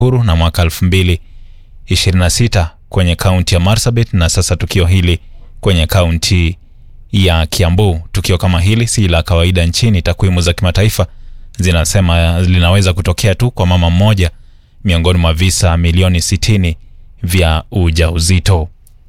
huru na mwaka 2026 kwenye kaunti ya Marsabit na sasa tukio hili kwenye kaunti ya Kiambu. Tukio kama hili si la kawaida nchini. Takwimu za kimataifa zinasema linaweza kutokea tu kwa mama mmoja miongoni mwa visa milioni 60 vya ujauzito.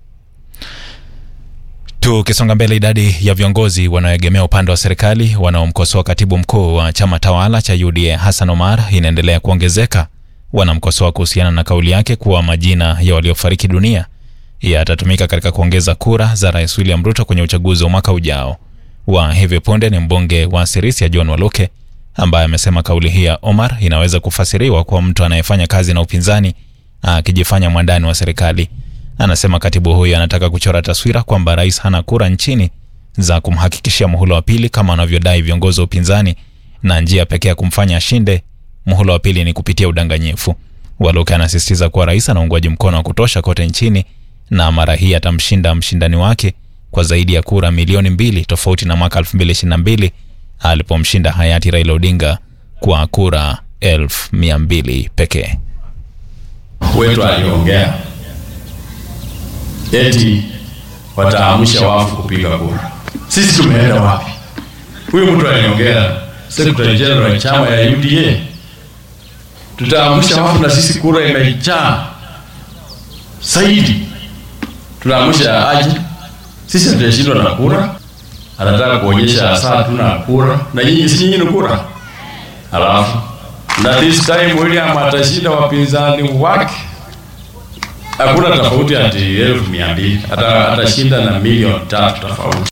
Tukisonga mbele, idadi ya viongozi wanaoegemea upande wa serikali wanaomkosoa katibu mkuu wa chama tawala cha UDA Hassan Omar inaendelea kuongezeka. Wanamkosoa kuhusiana na kauli yake kuwa majina ya waliofariki dunia yatatumika katika kuongeza kura za Rais William Ruto kwenye uchaguzi wa mwaka ujao. Wa hivi punde ni mbunge wa Sirisia John Waluke ambaye amesema kauli hii ya Omar inaweza kufasiriwa kwa mtu anayefanya kazi na upinzani akijifanya mwandani wa serikali. Anasema katibu huyo anataka kuchora taswira kwamba rais hana kura nchini za kumhakikishia muhula wa pili kama wanavyodai viongozi wa upinzani, na njia pekee ya kumfanya ashinde muhula wa pili ni kupitia udanganyifu. Waluke anasisitiza kuwa rais ana uungwaji mkono wa kutosha kote nchini na mara hii atamshinda mshindani wake kwa zaidi ya kura milioni mbili tofauti na mwaka 2022 alipomshinda hayati Raila Odinga kwa kura elfu mia mbili pekee. Wetu aliongea eti wataamsha wafu kupiga kura. Sisi tumeenda wapi? Huyu mtu aliongea secretary general chama ya UDA, tutaamsha wafu na sisi kura imejaa zaidi, tunaamsha aje? Sisi hatujashindwa na kura, anataka kuonyesha saa tuna kura na nyinyi si nyinyi ni kura. Alafu na this time William atashinda wapinzani wake hakuna tofauti ati elfu mia mbili atashinda na milioni tatu tofauti.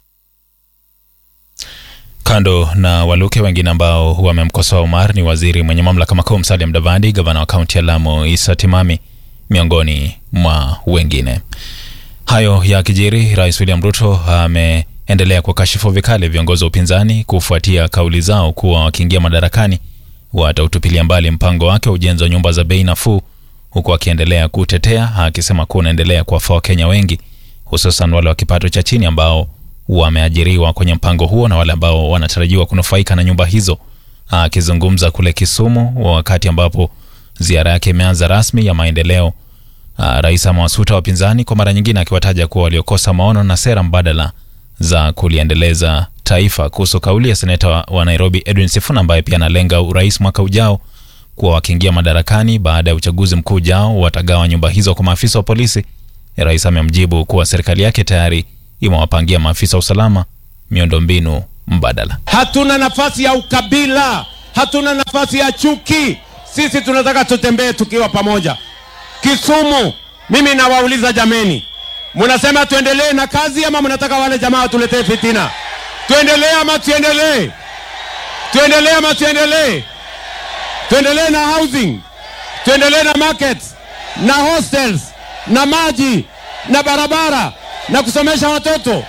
Kando na Waluke, wengine ambao wamemkosoa Omar ni waziri mwenye mamlaka makuu Musalia Mudavadi, gavana wa kaunti ya Lamu Issa Timami, miongoni mwa wengine. Hayo ya kijiri, Rais William Ruto ameendelea kukashifu vikali viongozi wa upinzani kufuatia kauli zao kuwa wakiingia madarakani watautupilia mbali mpango wake wa ujenzi wa nyumba za bei nafuu huku akiendelea kutetea akisema kuwa unaendelea kuwafaa Wakenya wengi hususan wale wa kipato cha chini ambao wameajiriwa kwenye mpango huo na wale ambao wanatarajiwa kunufaika na nyumba hizo. Akizungumza kule Kisumu wakati ambapo ziara yake imeanza rasmi ya maendeleo, Rais amewasuta wapinzani kwa mara nyingine, akiwataja kuwa waliokosa maono na sera mbadala za kuliendeleza taifa. Kuhusu kauli ya seneta wa Nairobi Edwin Sifuna ambaye pia analenga urais mwaka ujao kuwa wakiingia madarakani baada ya uchaguzi mkuu ujao watagawa nyumba hizo kwa maafisa wa polisi. Rais amemjibu kuwa serikali yake tayari imewapangia maafisa wa usalama miundombinu mbadala. Hatuna nafasi ya ukabila, hatuna nafasi ya chuki. Sisi tunataka tutembee tukiwa pamoja. Kisumu, mimi nawauliza jameni, mnasema tuendelee na kazi ama mnataka wale jamaa watuletee fitina? Tuendelee ama tuendelee? Tuendelee ama tuendelee? tuendelee na housing, tuendelee na markets na hostels na maji na barabara na kusomesha watoto.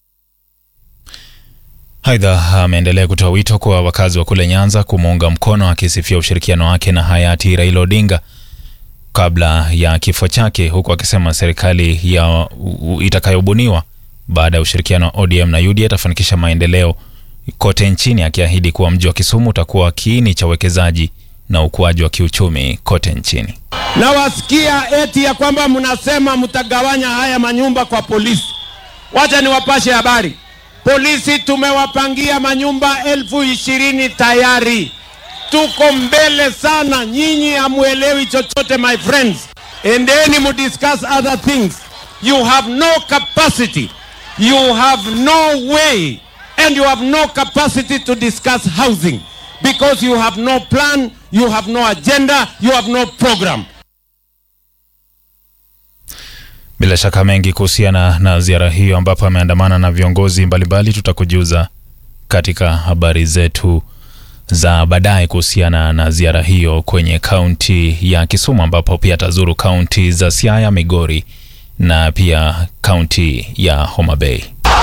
Aidha, ameendelea kutoa wito kwa wakazi wa kule Nyanza kumuunga mkono, akisifia ushirikiano wake na hayati Raila Odinga kabla ya kifo chake, huku akisema serikali ya itakayobuniwa baada ya ushirikiano wa ODM na UDA itafanikisha maendeleo kote nchini, akiahidi kuwa mji wa Kisumu utakuwa kiini cha uwekezaji na ukuaji wa kiuchumi kote nchini. Nawasikia eti ya kwamba mnasema mtagawanya haya manyumba kwa polisi. Wacha niwapashe habari, polisi tumewapangia manyumba elfu ishirini tayari. Tuko mbele sana, nyinyi hamuelewi chochote my friends. Endeni mudiscuss other things. You have no capacity, you have no way and you have no capacity to discuss housing because you have no plan, you have no agenda, you have no program. Bila shaka mengi kuhusiana na ziara hiyo ambapo ameandamana na viongozi mbalimbali tutakujuza katika habari zetu za baadaye kuhusiana na ziara hiyo kwenye kaunti ya Kisumu ambapo pia atazuru kaunti za Siaya, Migori na pia kaunti ya Homa Bay.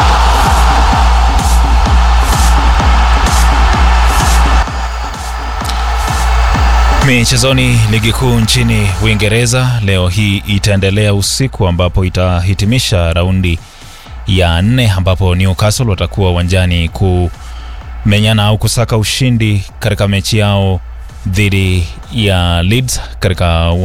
Michezoni, ligi kuu nchini Uingereza leo hii itaendelea usiku, ambapo itahitimisha raundi ya nne, ambapo Newcastle watakuwa uwanjani kumenyana au kusaka ushindi katika mechi yao dhidi ya Leeds katika